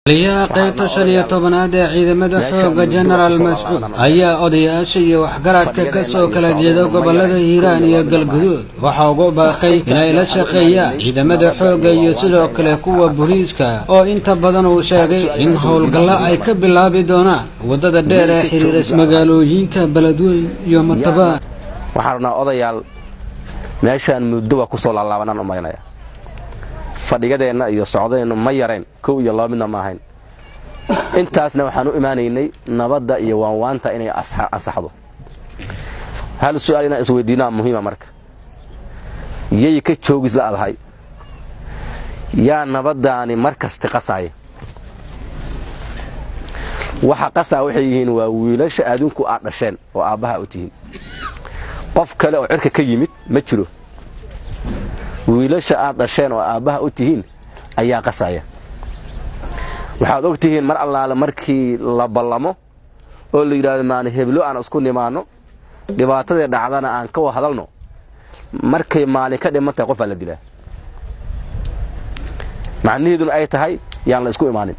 taliyaha qaybta shan iyo tobanaad ee ciidamada xooga jenaraal mascuud ayaa odayaasha iyo waxgaradka ka soo kala jeeda gobolada hiiraan iyo galguduud waxaa ugu baaqay inay la shaqeeyaan ciidamada xoogga iyo sidoo kale kuwa booliiska oo inta badan uu sheegay in howlgallo ay ka bilaabi doonaan waddada dheer ee xiriiras magaalooyinka beledweyn iyo matabaan waxaan rabnaa odayaal meeshaan muddo waa kusoo laalaabanaan u marinaya fadhigadeenna iyo socdeennu ma yarayn kow iyo laba midna ma ahayn intaasna waxaan u imaanaynay nabadda iyo waanwaanta inay ansaxdo hal su'aal inaan isweydiinaa muhiima marka yay ka joogis la adahay yaa nabaddaani mar kasta qasaaya waxa qasaa waxay yihiin waa wiilasha adinku aad dhasheen oo aabbaha u tihiin qof kale oo cirka ka yimid ma jiro wiilasha aad dhasheen oo aabbaha u tihiin ayaa qasaya waxaad og tihiin mar allaale markii la ballamo oo la yidhahdo maani heblo aan isku nimaanno dhibaatadii dhacdana aan ka hadalno markay maalin ka dhiman tahay qofaa la dilaa macnaheeduna ay tahay yaan la isku imaanin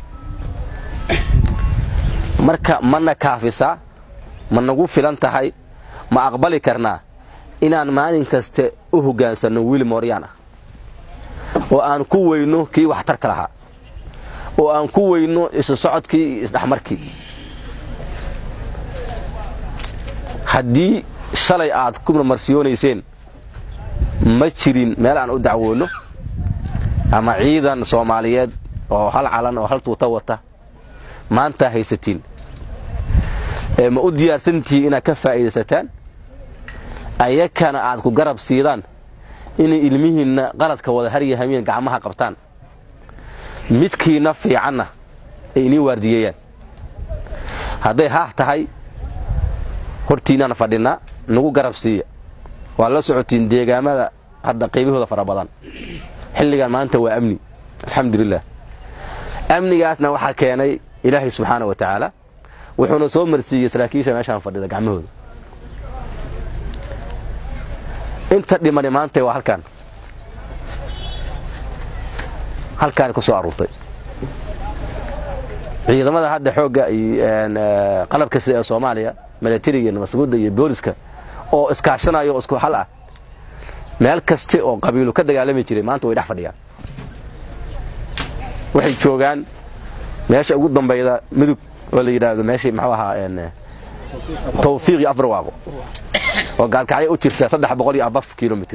marka mana kaafisaa ma nagu filan tahay ma aqbali karnaa inaan maalin kaste u hoggaansanno wiil mooryaan ah oo aan ku weyno kii waxtarka lahaa oo aan ku weyno isu socodkii iyo isdhexmarkii haddii shalay aad ku marmarsiyoonayseen ma jirin meel aan u dacwoonno ama ciidan soomaaliyeed oo hal calan oo hal tuuta wata maantaa haysatiin ma u diyaarsantihiin inaad ka faa'iidaysataan ayakana aad ku garab siidaan inay ilmihiinna qaladka wada haryahameen gacmaha qabtaan midkiina fiicanna ay inii waardiyeeyaan hadday haah tahay hortiinaan fadhinnaa nagu garab siiya waa la socotiin deegaamada hadda qaybahooda fara badan xilligan maanta waa amni alxamdulilah amnigaasna waxaa keenay ilaahay subxaana wa tacaala wuxuuna soo marsiiyey saraakiisha meeshaan fadhida gacmahooda inta dhimani maanta waa halkaan halkaani ku soo aruurtay ciidamada hadda xoogga iyo qalabka sida ee soomaaliya milatariga masguudda iyo booliska oo iskaashanaya oo isku hal ah meel kaste oo qabiilu ka dagaalami jiray maanta way dhex fadhiyaan waxay joogaan meesha ugu dambayda mudug oo la yidhaahdo meeshii muxuu ahaa tawfiiq iyo afbarwaaqo oo gaalkacyo u jirta saddex boqol iyo abaf kilomitr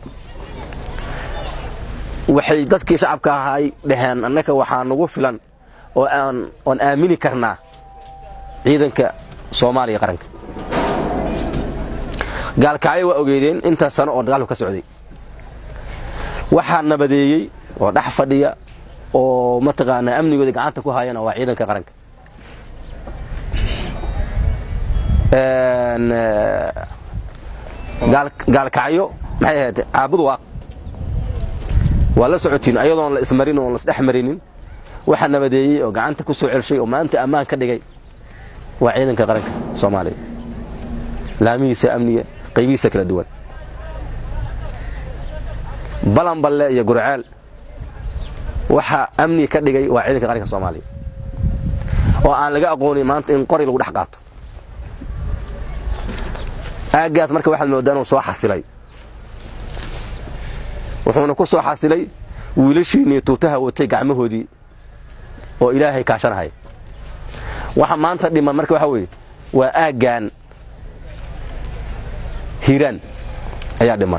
waxay dadkii shacabka ahay dhaheen annaka waxaa nagu filan oo oon aamini karnaa ciidanka soomaaliya qaranka gaalkacyo waa ogeydeen inta sano oo dagaalku ka socday waxaa nabadeeyey oo dhex fadhiya oo mataqaanaa amnigooda gacanta ku hayana waa ciidanka qaranka gaalkacyo maxay ahayd caabud waaq waa la socotiin ayadoon la ismarin oon lasdhex marinin waxa nabadeeyey oo gacanta ku soo celshay oo maanta ammaan ka dhigay waa ciidanka qaranka soomaaliya laamihiisa amniga qaybihiisa kala duwan balanballe iyo gurceel waxa amniga ka dhigay waa ciidanka qaranka soomaaliya oo aan laga aqoonin maanta in qori lagu dhex qaato aaggaas marka waxaad moodaa inuu soo xasilay wuxuuna ku soo xasilay wiilashiinii tuutaha watay gacmahoodii oo ilaahay kaashanahaya waxa maanta dhiman marka waxa weeye waa aaggan hiiraan ayaa dhiman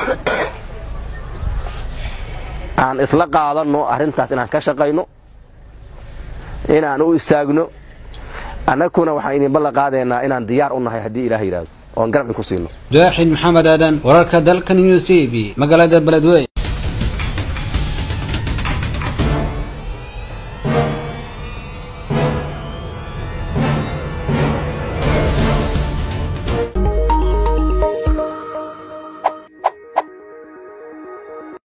aan isla qaadanno arrintaas inaan ka shaqayno inaan u istaagno annaguna waxaan idin ballan qaadaynaa inaan diyaar u nahay haddii ilaah yidhaahdo oon garab idinku siino daaxin maxamed aadan wararka dalka news t v magaalada beledwey